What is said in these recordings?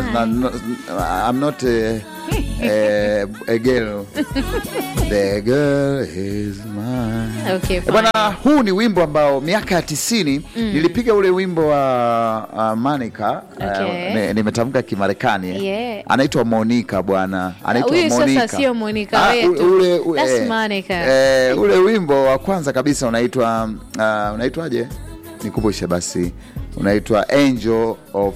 na, no, I'm not a, a, a girl. The girl is mine. Okay, Eh, Bwana, huu ni wimbo ambao miaka ya tisini nilipiga ule wimbo wa uh, Monica Okay. uh, ni- nimetamka Kimarekani Yeah. anaitwa Monica bwana, anaitwa Huyu sasa Monica. sio Monica Ah, wetu. ule, ule, That's eh, Monica. eh, ule wimbo wa kwanza kabisa unaitwa uh, unaitwaje? Nikumbushe basi, unaitwa Angel of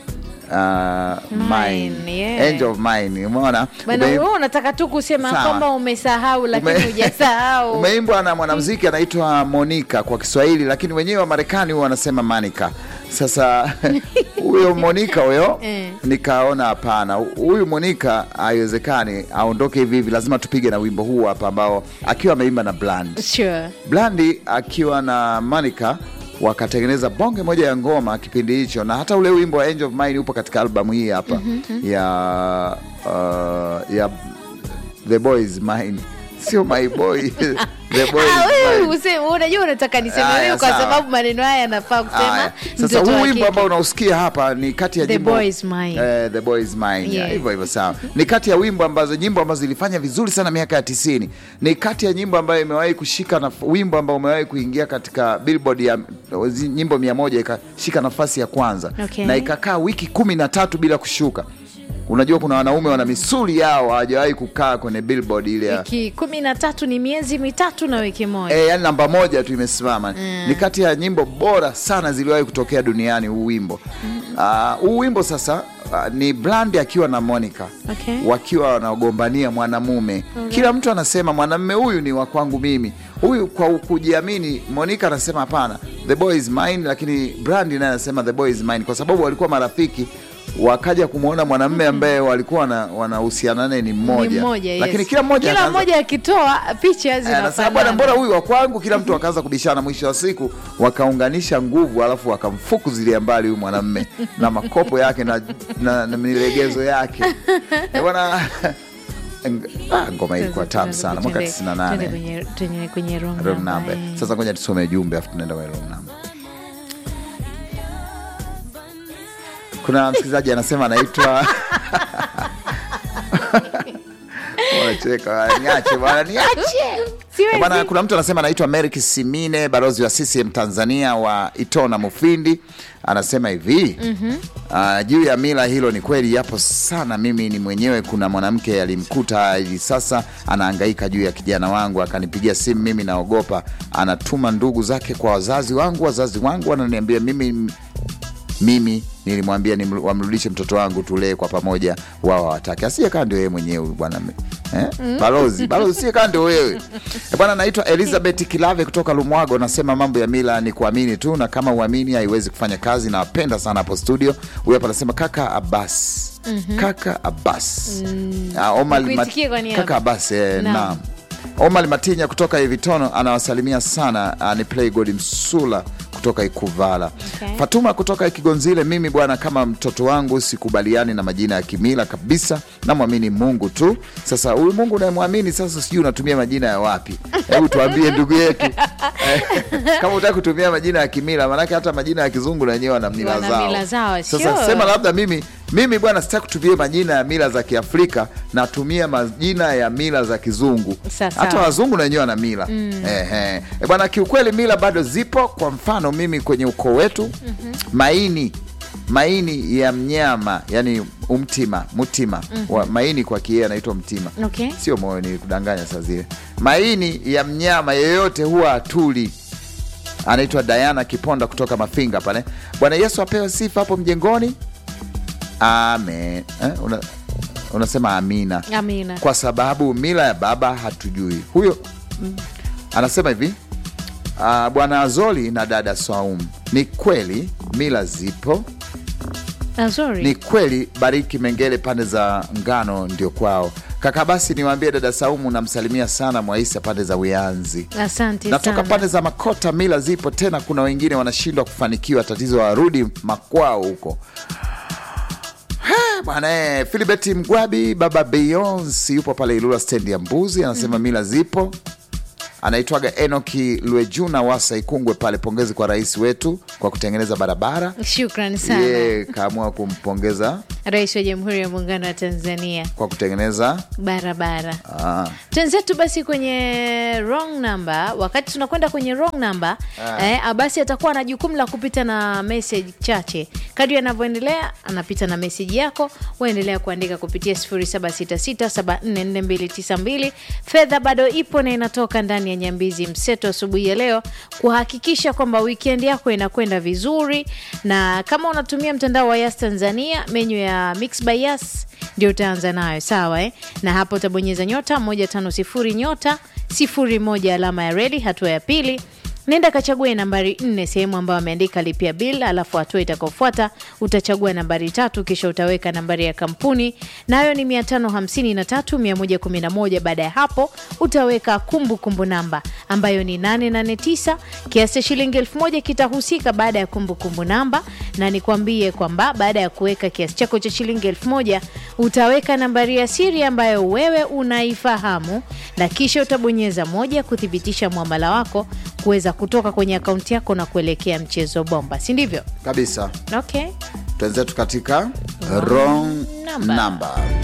uh, Mine, Mine. yeah. Angel of Mine, umeona? Bwana, Ume- wewe unataka tu kusema Sawa. kwamba umesahau lakini Ume- hujasahau. Umeimbwa na mwanamuziki anaitwa Monica kwa Kiswahili, lakini wenyewe wa Marekani huwa wanasema Manica. Sasa huyo Monica huyo Eh. nikaona hapana, huyu Monica haiwezekani aondoke hivi hivi, lazima tupige na wimbo huu hapa ambao akiwa ameimba na Bland. Sure. Blandi akiwa na Monica wakatengeneza bonge moja ya ngoma kipindi hicho, na hata ule wimbo wa Angel of Mine upo katika albamu hii hapa ya uh, ya The Boy is Mine, sio my boy The Boy Ah, is wewe Mine. useme unajua unataka niseme Aya, wewe kwa sawa. sababu maneno haya yanafaa kusema Aya, Sasa mtoto huu wa wimbo kike. ambao unausikia hapa ni kati ya The nyimbo Boy is Mine. Eh, The Boy is Mine. Yeah. Hivyo hivyo sawa. Ni kati ya wimbo ambazo nyimbo ambazo zilifanya vizuri sana miaka ya tisini. Ni kati ya nyimbo ambayo imewahi kushika na wimbo ambao umewahi kuingia katika Billboard ya zi- nyimbo mia moja ikashika nafasi ya kwanza Okay. na ikakaa wiki kumi na tatu bila kushuka. Unajua kuna wanaume wana misuli yao hawajawahi kukaa kwenye Billboard ile ya wiki kumi na tatu ni miezi mitatu na wiki moja. E, yani namba moja tu imesimama ni kati ya nyimbo bora sana ziliwahi kutokea duniani huu wimbo Ah, huu wimbo sasa ah, ni Blandi akiwa na Monica Okay. wakiwa wanagombania mwanamume kila mtu anasema mwanamume huyu ni wa kwangu mimi huyu kwa kujiamini Monica anasema hapana the boy is mine lakini Blandi naye anasema the boy is mine kwa sababu walikuwa marafiki wakaja kumwona mwanamume ambaye walikuwa wana- wanahusiana naye ni Ni mmoja, mmoja, yes. lakini kila mmoja kila akaanza- mmoja akitoa picha Eh, anasema bwana, zinafanana. mbona huyu wa kwangu? Kila mtu akaanza kubishana, mwisho wa siku wakaunganisha nguvu, alafu wakamfukuzilia mbali huyu mwanamme na makopo yake na, na, na milegezo yake Eh, bwana ng- ah, ngoma ilikuwa tamu sana mwaka Twende- 98 twende kwenye- twende kwenye wrong Wrong number, number. eh. Sasa ngoja tusome jumbe afu tunaenda kwenye wrong number. Kuna msikilizaji anasema anaitwa Unacheka, bwana, niache bwana, niache. Siwezi. Bwana, kuna mtu anasema anaitwa Merrick Simine, balozi wa CCM Tanzania wa Itona Mufindi, anasema hivi ah, juu ya mila, hilo ni kweli, yapo sana. Mimi ni mwenyewe, kuna mwanamke alimkuta hivi sasa anahangaika juu ya kijana wangu, akanipigia simu, mimi naogopa, anatuma ndugu zake kwa wazazi wangu, wazazi wangu wananiambia mimi mimi nilimwambia ni wamrudishe mtoto wangu tulee kwa pamoja, wao hawataki. Asiyekaa ndio yeye mwenyewe huyu bwana eh? Balozi balozi, siyekaa ndio wewe Eh, bwana. Naitwa Elizabeth Kilave kutoka Lumwago, nasema mambo ya mila ni kuamini tu, na kama uamini haiwezi kufanya kazi. Nawapenda sana hapo studio. Huyu hapa anasema kaka Abbas, kaka Abbas Ah, Omar Mat- Nikuitikie kwa niaba. kaka Abbas eh, Naam. naam. Omar Matinya kutoka Evitono anawasalimia sana. ah, Ni Playgod Msula kutoka Ikuvala. Okay. Fatuma kutoka Kigonzile, mimi bwana, kama mtoto wangu sikubaliani na majina ya kimila kabisa, namwamini Mungu tu. Sasa huyu Mungu unayemwamini sasa, sijui unatumia majina ya wapi? Hebu tuambie ndugu yetu Eh, kama utaki kutumia majina ya kimila, maanake hata majina ya kizungu na wenyewe wana mila Wana zao. mila zao, Sasa sure. sema labda mimi mimi bwana, sitaki kutumia majina ya mila za Kiafrika, natumia majina ya mila za kizungu. Sasa. Hata wazungu na wenyewe wana mila Ehe. E bwana, kiukweli mila bado zipo. Kwa mfano mimi kwenye ukoo wetu maini maini ya mnyama yani umtima mutima wa, maini kwa kiee anaitwa mtima Okay. sio moyo, ni kudanganya saa zile. Maini ya mnyama yeyote huwa atuli anaitwa Diana Kiponda kutoka Mafinga pale. Bwana Yesu apewe sifa hapo mjengoni. Amen. Eh, una, unasema amina. Amina. Kwa sababu mila ya baba hatujui. Huyo anasema hivi ah, Bwana Azoli na dada Swaumu, ni kweli mila zipo, Ah, sorry. ni kweli Bariki Mengele pande za ngano ndio kwao. Kaka basi niwaambie dada Saumu namsalimia sana Mwaisa pande za Uyanzi. Asante Natoka sana. pande za Makota, mila zipo tena, kuna wengine wanashindwa kufanikiwa, tatizo warudi makwao huko. Ha, Bwana eh, Filibert Mgwabi baba Beyonce yupo pale Ilula stendi ya Mbuzi, anasema mila zipo. anaitwaga Enoki Lwejuna Wasa Ikungwe pale. Pongezi kwa rais wetu kwa kutengeneza barabara. Shukran sana Ye kaamua kumpongeza Rais wa Jamhuri ya Muungano wa Tanzania kwa kutengeneza barabara. ah, Twenzetu basi kwenye wrong number. Wakati tunakwenda kwenye wrong number eh, basi atakuwa na jukumu la kupita na message chache. Kadri anavyoendelea anapita na message yako, waendelea kuandika kupitia 0766744292. Fedha bado ipo na inatoka ndani ya Nyambizi Mseto asubuhi ya leo kuhakikisha kwamba weekend yako inakwenda vizuri, na kama unatumia mtandao wa Yas Tanzania, menyu ya Mix by Yas ndio utaanza nayo sawa eh? na hapo utabonyeza nyota 150 nyota 01 alama ya redi. Hatua ya pili nenda kachague nambari nne sehemu ambayo ameandika lipia bill, alafu hatua itakaofuata utachagua nambari tatu, kisha utaweka nambari ya kampuni nayo ni 553 111. Baada ya hapo utaweka kumbukumbu kumbu namba ambayo ni 889 kiasi cha shilingi elfu moja kitahusika baada ya kumbukumbu kumbu namba, na nikwambie kwamba baada ya kuweka kiasi chako cha shilingi elfu moja utaweka nambari ya siri ambayo wewe unaifahamu, na kisha utabonyeza moja kuthibitisha mwamala wako kuweza kutoka kwenye akaunti yako na kuelekea mchezo bomba, si ndivyo? kabisa. Okay. Twenzetu katika wrong number. number.